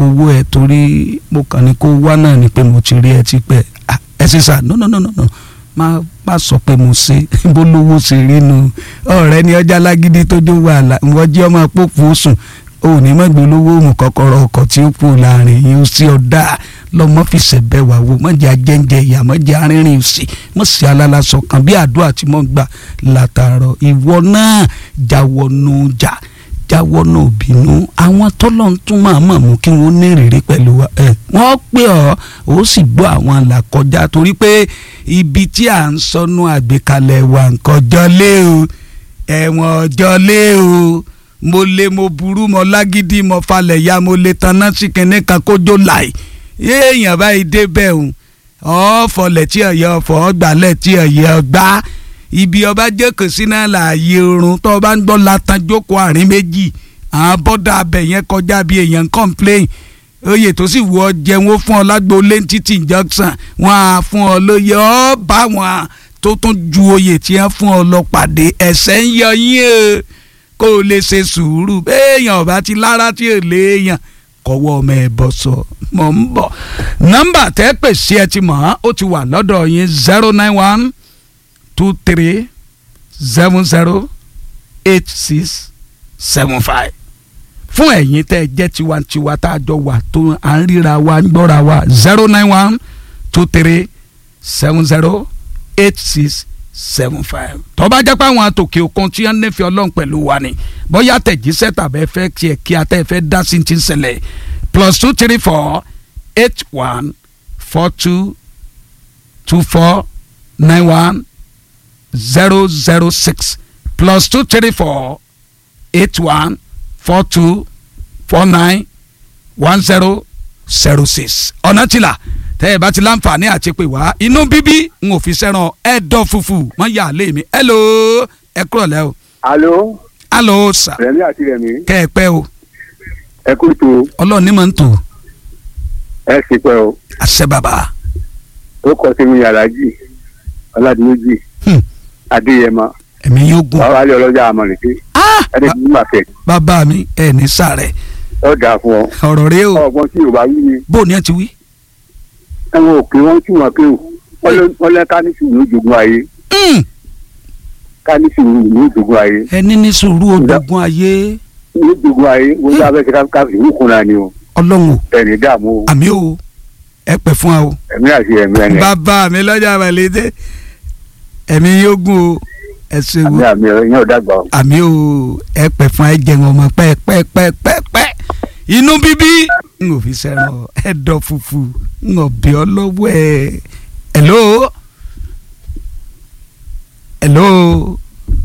owó ẹ torí mo kàn ní kó wá náà ni pé mo ti rí ẹ ti pẹ́ Ah, ẹ ṣe sà no no no no no má má sọ pé mo ṣe bó lówó ṣe rí nu ọ̀rẹ́ ni ọjà lágídí tó jó wàhálà wọ́n jẹ́ ọmọ pópó sùn o ò ní mọ̀gbẹ́ olówó òmù kọ́kọ́rọ́ ọkọ̀ tí ó kú láàrin yìí ó sí ọ̀dà lọ́mọ fi ṣẹ̀bẹ̀ wà wò mọ̀jẹ̀ ajẹ́njẹ ìyá mọ̀jẹ̀ arìnrìn òsì mọ̀ sí alálàsọ kan bí àdúrà tí mo gbà látàárọ̀ ìwọ náà jáwọ́ nù jà jáwọ́ náà bínú àwọn tọ́lọ̀ ń tún máa mọ̀ mú kí wọ́n ní ìrírí pẹ̀lú wa ẹ̀ wọ́n pè ọ́ ó sì gbọ́ àwọn àlàkọjá torí pé ibi tí à ń sọnù àgbékalẹ̀ wa nǹkan jọlé o ẹ̀wọ̀n ọjọ́lé o mo lè mo burú mo lágídí mo falẹ̀ ya mo lè tanná sí kinní kan kójó láì èèyàn báyìí débẹ̀ o ọ̀ọ́fọ̀lẹ̀ tí ọ̀yẹ́ ọ̀fọ̀ ọgbàlẹ̀ tí ọ̀yẹ́ ọgbà ibi ọba jókòó sí náà láàyè oorun tó o bá ń gbọ́ latan jókòó àárín méjì àwọn bọ́dà abẹ yẹn kọjá bí èèyàn ń complain oyè tó sì wù ọ jẹun ó fún ọ lágbo lẹ́ńtítì junction wọn á fún ọ lóye ọ bá wọn tó tún ju oyè tí wọn fún ọ lọ pàdé ẹsẹ̀ ń yọ yín o kó o lè ṣe sùúrù béèyàn ọba ti lára tí ò léèyàn kọ́wọ́ ọmọ ẹ bọ́ sọ mọ̀ ń bọ̀ nọ́mbà tẹ́ pèsè ẹ ti mọ̀ ọ́ ó ti wà lọ́dọ̀ yín zero nine one two three seven zero eight six seven five fún ẹ̀yin tẹ́ ẹ jẹ́ tiwantiwa tá a jọ wà tó à ń ríra wa ń gbọ́ra wa zero nine one two three seven zero eight six seven five tó bá jẹ́ pé àwọn àtòkè òkun tí wọ́n nífẹ̀ẹ́ ọlọ́run pẹ̀lú wa ni bóyá tẹ̀jíṣẹ́ tàbí ẹ fẹ́ tiẹ̀ kí a tẹ́ ẹ fẹ́ dá sí ti ń ṣẹlẹ̀ plus two three four eight one four two two four nine one zero zero six plus two three four eight one four two four nine one zero zero six ọ̀nà tìlà tẹ́ ẹ bá ti láǹfààní àti pè wá inú bíbí n ò fi sẹ́ràn ẹ̀dọ̀ fùfù mọ́ yà lé mi hello ẹ kúrọ̀ lẹ́ o alo hello sà rẹmi àti rẹmi kẹ́ ẹ pẹ́ o ẹ kú tó ọlọ́ọ̀ni máa ń tò ẹ sì pẹ́ o àṣẹ bàbá ó kọ sí mi aláàjì ọládìméjì Hmm. adéyẹmọ ẹ̀mí yóò gùn bàbá alẹ ọlọjà àmọlẹkẹ Ah! ẹni tí mà fẹ bàbá mi ẹ̀ ní sàrẹ̀ ọ dà fún ọ ọ̀rọ̀ rẹ o ọgbọ́n tí yorùbá wí ni bó o ní ẹ ti wí. ẹwọn òkè wọn tí wọn pé o wọn lẹ ká ní sùúrù ní ìjogún ayé Mm. ká ní sùúrù ní ìjogún ayé ẹni ní sùúrù odogun ayé ní ìjogún ayé wọn sábẹ ṣe ká fi wúkun náà ni o ọlọ́run o ẹni dààmú o àmì o ẹ pẹ́ fún wa o. ẹmí àti ẹmí ẹni bàbá mi lọ́jà àbàlédè ẹ̀mí yóò gùn o ẹ ṣe àmì wo àmì ẹyìn ọdàgbà o àmì o ẹ pẹ́ fún ẹ jẹun ọmọ pẹ́ẹ́pẹ́ẹ́pẹ́ẹ́pẹ́ inú bíbí n ò fi sẹ́ràn ẹ̀dọ̀ fùfù n ò bí ọ lọ́wọ́ ẹ̀ hello hello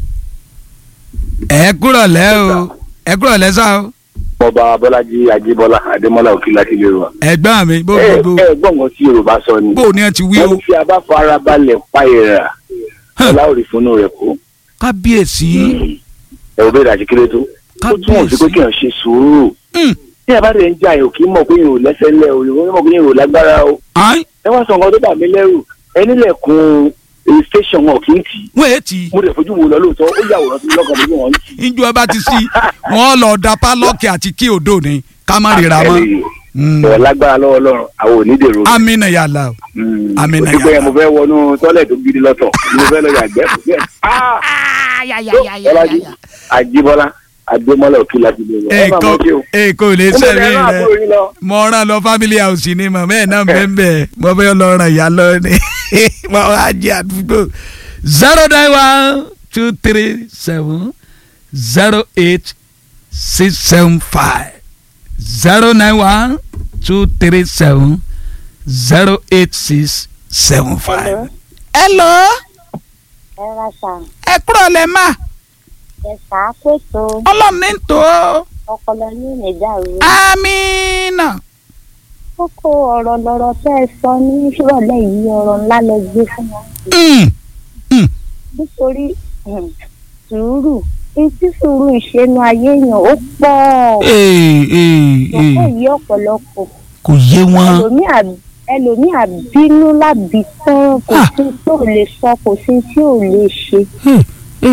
ẹ kúrọ̀ lẹ́ o ẹ kúrọ̀ lẹ́ sá o ọba abọ́lájí ajíbọ́lá adémọ́lá òkè láti lè rọ. ẹ̀gbọ́n mi bó ẹ bó ẹ gbọ̀ngàn tí yorùbá sọ ni. bó ni ẹ ti wí o wọ́n fi abá farabalẹ̀ pa ìrà ọlá òrì fúnnú rẹ̀ kú. kábíyèsí ẹ̀rù bẹ́ẹ̀ dàjí kéré tó. ó túmọ̀ sí pé kí èèyàn ṣe sùúrù. Mm. tí a bá dẹ̀ ń jà yòó kí mọ̀ pé yòó lẹ́sẹ̀ lẹ̀ o yòó mọ̀ pé yòó lágbára o. Ayi, ẹ wá sọ nǹkan tó bà mí lẹ́rù ẹ nílẹ̀kùn èyí station wọn kì í tì í. wọ́n ètì mo dẹ̀ fojú wo lọ lóòótọ́ ó yàwòrán sí mi lọ́kàn mi bí wọ́n ń tì í. ìjọ ẹ bá ti sí wọn lọ da pálọ́ọ̀kì àti kí odò ni ká má ríra mọ́ Mm. ẹ̀ lágbára lọ́wọ́ ọlọ́run àwọn ò ní dèrò rẹ̀. amina yàrá o Àmín mo ti pé mo fẹ́ wọnú tọ́lẹ̀ tó gidi lọ́tọ̀ mo fẹ́ lọ yàgbẹ́ kò sí ẹ̀. Bọ́lájí Àjíbọ́lá Adémọ́lá òkè láti lè rọ. ẹ máa mọ kí o. èkó lè Mo sẹ́mi bẹ̀rẹ̀ náà rẹ àbúrò yín lọ. mo rán lọ family house ni mọ̀ bẹ́ẹ̀ náà bẹ́ẹ̀ bẹ́ẹ̀ mo fẹ́ lọ ràn yà lọ ni mo wá jẹ àdúgbò zero nine one two three seven zero eight six seven five zero nine one two three seven zero eight six seven five. hello ẹ ra ṣà ẹ kúrò lẹ́ mà ẹ ṣàkóso ọlọ́run ní tó ọpọlọ ní ìnìjàrú amínà. kókó ọ̀rọ̀ lọ̀rọ̀ tẹ́ ẹ sọ ní ìrọ̀lẹ́ yìí ọ̀rọ̀ ńlá lẹ gbé fún wọn Mm. nítorí um, sùúrù etí sùúrù ìṣẹ́nu ayé èèyàn ó pọ̀ Ee, ee, kókó ee. yìí ọ̀pọ̀lọpọ̀ kò yé wọn. ẹlòmíà ẹlòmíà bínú lábì tán kò Ah. sí tí ò lè sọ kò sí tí ò lè ṣe Ee, ee,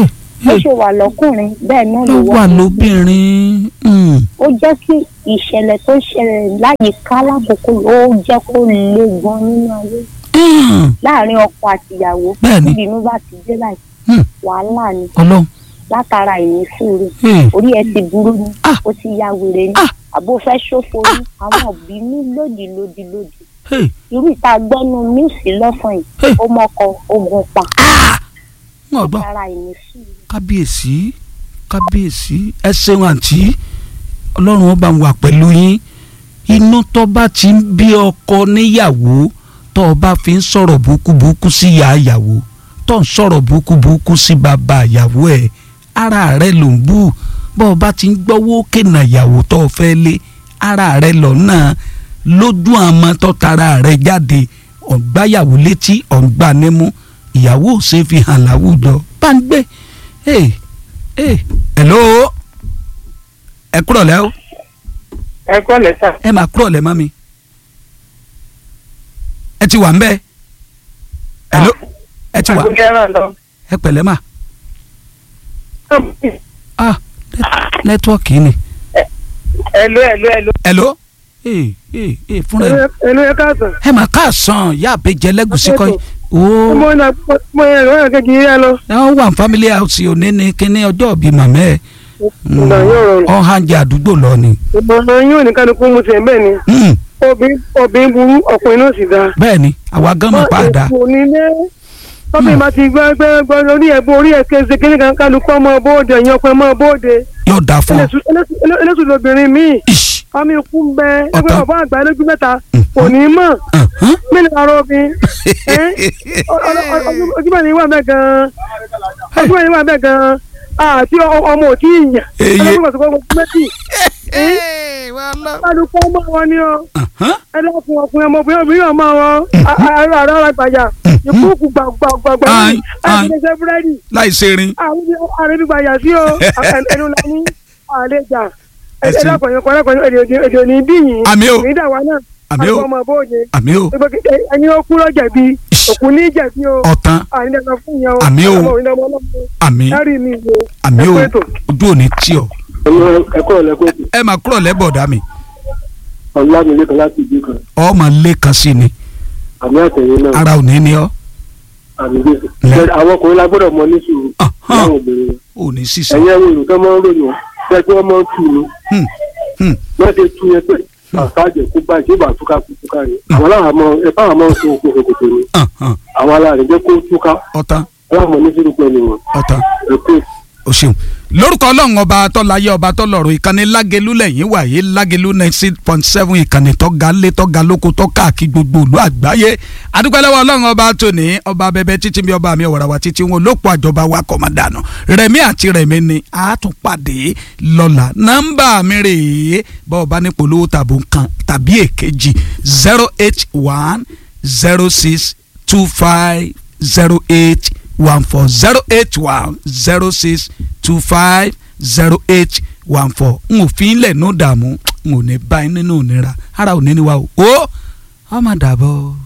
bó Hey. ṣe wà lọ́kùnrin bẹ́ẹ̀ náà ló ló wà lóbìnrin mm, ó jẹ́ kí ìṣẹ̀lẹ̀ tó ṣẹlẹ̀ láyìíká lákòókò yìí ó jẹ́ kó le gan nínú ayé mm, láàrin ọkọ àtìyàwó Bẹ́ẹ̀ni. níbi inú bá ti dé láì mm, wàhálà ni ọlọ́run látara ìnísùúrù hey, orí ẹ ti burú ni Ah. ó ti ya wèrè ni Ah. àbó fẹ́ ṣòfò ni àwọn òbí ní lòdì lòdì lòdì hey, irú ìta gbọ́nu míùsì lọ́sàn Hey. yìí ó mọ́kọ ogun pa wọn gbọ́ látara ìnísùúrù. kábíyèsí kábíyèsí ẹ ṣeun àǹtí ọlọ́run ọba wà pẹ̀lú yín inú tó bá ti ń bí ọkọ níyàwó tó o bá fi ń sọ̀rọ̀ búkúbúkú sí ìyá ìyàwó tó ń sọ̀rọ̀ búkúbúkú sí bàbá ìyàwó ẹ̀ ara rẹ̀ ló ń bú bọ́ ọ bá ti ń gbọ́wọ́ kènà ìyàwó tó o fẹ́ lé ara rẹ̀ lọ́nà lójú àmọ́ tó tara rẹ̀ jáde ọ̀gbáyàwó létí ọ̀gbà nímú ìyàwó ò ṣe fi hàn láwùjọ bá ń gbé ee ee hello ẹ kúrọ̀ lẹ́ o ẹ kọ́ lẹ́sà. ẹ máa kúrọ̀ lẹ́ mọ́ mi ẹ ti wà ń bẹ́ hello ẹ ti wà àgùnkẹ́ ràn lọ. ẹ pẹ̀lẹ́ mà ah nẹ́tíwọ́ọ̀kì ni ẹ̀lú ẹ̀lú ẹ̀lú. hello ee ee ee fúnra ẹ ẹ̀lú ẹ káàsán. ẹ máa káàsán yá àbẹjẹ lẹ́gùsí kọ́ yìí ooo mo na mo yẹ ìwé ẹ̀kẹ́ kì í yá lọ. ẹ wọ́n wà ní family house òní ní kíní ọjọ́ ìbí màmá ẹ̀ ìgbà yóò rọrùn. ọ̀hánjẹ àdúgbò lọ ni ìmọ̀ràn yóò ní kálukú mu tiẹ̀ bẹ́ẹ̀ ni. Hmm, obìnrin obìnrin burú ọkùnrin náà sì dáa. bẹ́ẹ̀ ni àwa gan mọ̀ pa àdá kò ní lé tọ́bí ma ti gbọ́ gbọ́ gbọ́ lórí ẹ̀ bó orí ẹ̀ kéde kíní kan kálukú ọmọ bóde ẹ̀yìn ọkùnrin ọmọ bóde. yóò dáa fún ọ. eléṣù lobìnrin míì Ish, ọmọ ikú ń bẹ ẹgbẹ́ Ọ̀tán. bàbá àgbà lójú mẹ́ta kò ní mọ̀ uh-huh. mílíọ̀nù ara obìnrin. ojúmọ̀ ni wà bẹ́ẹ̀ gan-an ojúmọ̀ ni wà bẹ́ẹ̀ gan-an àti ọmọ òtí ìyàn Eye. ẹlẹ́gbẹ̀ẹ́ sọ̀kọ́ gbogbo méjì kálukú ọmọ wọn ni ọ Uh-huh. ẹlẹ́kùn ọkùnrin ọmọbìnrin obìnrin ọmọ wọn àárọ̀ àárọ̀ àrà gbàjà ìkúùkù gbàgbàgbà Aye, aye. àti búrẹ́dì láì ṣerin àrẹ́bí gbàjà sí o ẹnu la ní àlejà Ẹ ṣeun. ẹlẹ́kùnrin ọkùnrin ọkùnrin èdè èdè òní bíyìn Àmì o. ìdàwọ̀ náà Àmì o. àti ọmọ bóde àmì o ẹni ó kú lọ jẹ̀bi òkú ní jẹ̀bi o ọ̀tán ànídàgbà fún yẹn o Àmì o. ọmọ òyìnbó ọlọ́mọ àmì lárí mi wo àmì o ẹ kú ètò. ojú òní tí ọ ẹ kọ́ ọ̀lẹ́kọ́ ẹ máa kúrọ̀ lẹ́bọ̀dá mi ọ̀làmìlẹ́kan láti ìdí kan ọmọ lẹ́kan sí ni àmì àtẹ̀yìn náà ara òní ni ọ àmì gbèsè. Lẹ- àwọn ọkùnrin la gbọ́dọ̀ mọ ní sùúrù Ahán. láwọn obìnrin òní sísè ẹ̀yin ẹ̀rọ olùkọ́ máa ń ròyìn wọn fẹ́ kí wọ́n máa ń tù ní Hmm, hmm. wọ́n ṣe tú yẹn pé àtàjẹ̀ kó bá ìṣèbà túká kú túká yẹn àwọn aláàmọ́ ẹ báwọn máa ń so okòó kòtò ni Uh-huh. àwọn aláàrẹ̀ jẹ́ kó túká ọ̀tán aláàmọ́ ní sùúrù pẹ̀lú wọn ọ̀tán ẹ pé o ṣeun lórúkọ ọlọ́run ọba tọ́láyé ọba tọ́lọ́run ìkànnì lágẹ̀lú lẹ́yìn wàyé lágẹ̀lú ninety point seven ìkànnì tọ́ga lé tọ́ga lóko tọ́ka kí gbogbo ìlú àgbáyé adúpẹ́lẹ́wọ̀ ọlọ́run ọba tóní ọba bẹbẹ títí bí ọba mi ọ̀wàràwà títí wọn olóòpọ̀ àjọba wa kọ̀mọ̀dànù rẹ̀mí àti rẹ̀mí ni a tún pàdé lọ́la nọ́mbà mi rèé bọ́ ọba ní polówó tàbí nǹkan tàbí èkejì zero eight one zero six two five zero eight one four zero eight one zero six two five zero eight one four n ò fi ń lẹ̀ ní dààmú n ò ní báyìí nínú ìnira ara ò ní ní wa o ó ọmọ dàbọ̀.